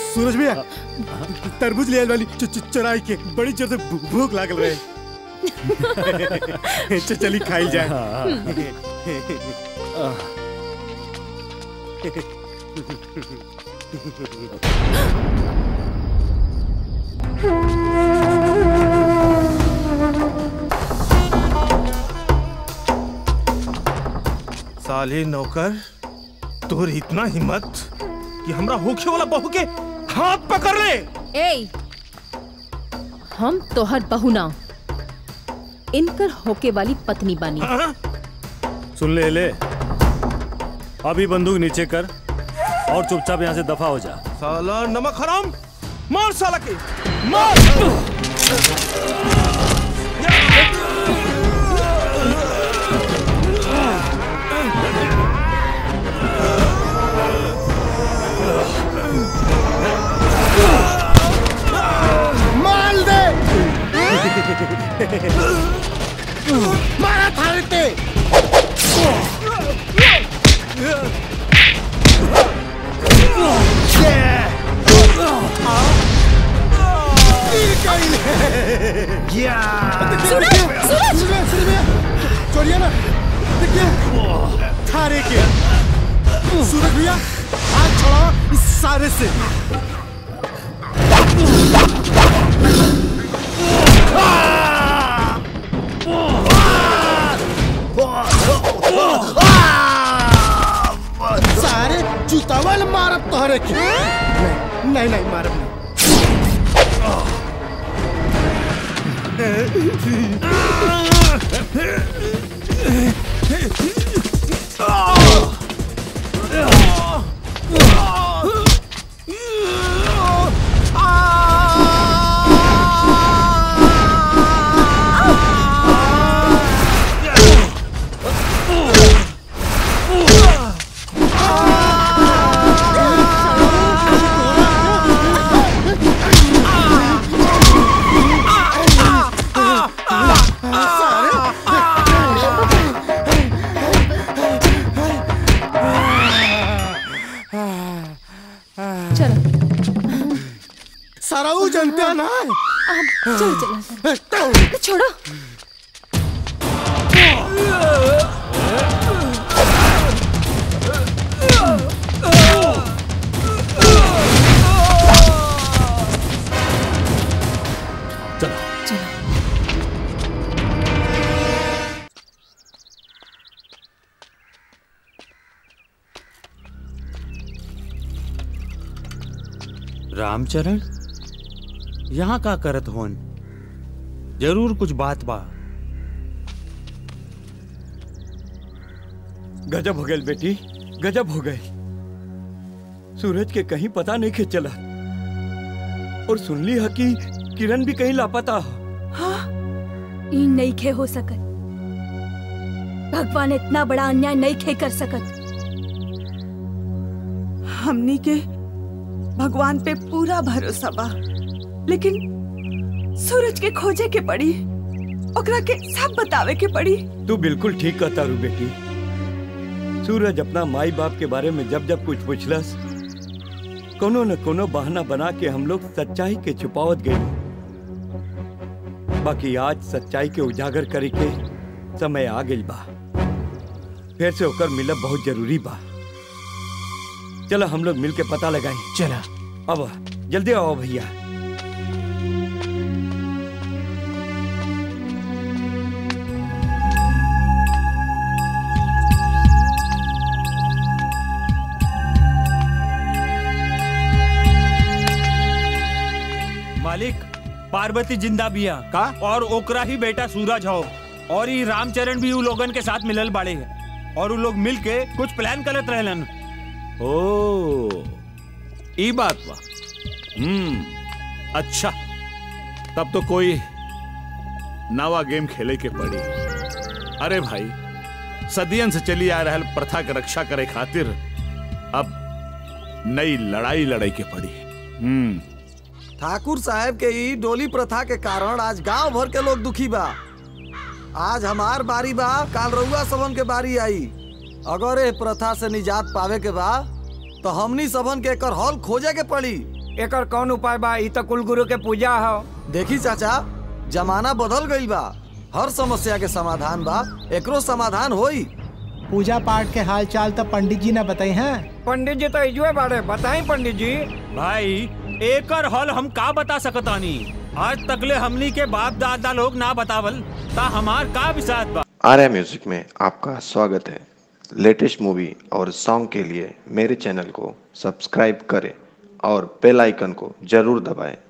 सूरज भैया तरबूज ले आइल वाली च- च- चुराई के बड़ी जोर से भू- भूख लागल रहे च- चली खाई जाए साले नौकर तोर इतना हिम्मत कि हमरा होखे वाला बहू के हाथ पकड़ ले ए हम तोहर बहू ना इनकर होके वाली पत्नी बानी सुन ले ले अभी बंदूक नीचे कर और चुपचाप यहाँ से दफा हो जा साला नमक हराम मार साला के मार माल दे मारा थारे ते चोरिया ना देखिए थारे के सूरज भैया हाथ छोड़ो इस सारे से सारे जूतावल मारत तोहरे के नहीं नहीं नहीं मारब नहीं सारा वो जानते हैं ना चल चल छोड़ो रामचरण यहाँ का करत होन जरूर कुछ बात बा गजब हो गए बेटी गजब हो गए सूरज के कहीं पता नहीं के चला और सुन ली है कि किरण भी कहीं लापता हो ई नहीं खे हो सकत भगवान इतना बड़ा अन्याय नहीं खे कर सकत हमनी के भगवान पे पूरा भरोसा बा लेकिन सूरज के खोजे के पड़ी ओकरा के सब बतावे के पड़ी तू बिल्कुल ठीक कहता रू बेटी सूरज अपना माई बाप के बारे में जब जब कुछ पूछलस कोनो न कोनो बहाना बना के हम लोग सच्चाई के छुपावत गए बाकी आज सच्चाई के उजागर करे के समय आ गई बा फिर से होकर मिलब बहुत जरूरी बा चलो हम लोग मिल के पता लगाए चला अब जल्दी आओ भैया मालिक पार्वती जिंदा बिया का और ओकरा ही बेटा सूरज हो और ये रामचरण भी उ लोगन के साथ मिलल बाड़े और उ लोग मिल के कुछ प्लान करत रहलन ओ ई बात बा हम्म अच्छा तब तो कोई नवा गेम खेले के पड़ी अरे भाई सदियन से चली आ रहल प्रथा के रक्षा करे खातिर अब नई लड़ाई लड़ाई के पड़ी हम्म ठाकुर साहब के ई डोली प्रथा के कारण आज गांव भर के लोग दुखी बा आज हमार बारी बा काल रउआ सबन के बारी आई अगर ए प्रथा से निजात पावे के बा तो हमनी सबन के एकर हल खोजे के पड़ी एकर कौन उपाय बा ई तो कुल गुरु के पूजा हो देखी चाचा जमाना बदल गईल बा हर समस्या के समाधान बा एकरो समाधान होई पूजा पाठ के हाल चाल तो पंडित जी ने बताई हैं पंडित जी तो इजुए बाड़े बताई पंडित जी भाई एकर हल हम का बता सकतानी आज तकले हमनी के बाप दादा लोग ना बतावल ता हमार का विसात बा आर्या म्यूजिक में आपका स्वागत है लेटेस्ट मूवी और सॉन्ग के लिए मेरे चैनल को सब्सक्राइब करें और बेल आइकन को जरूर दबाएं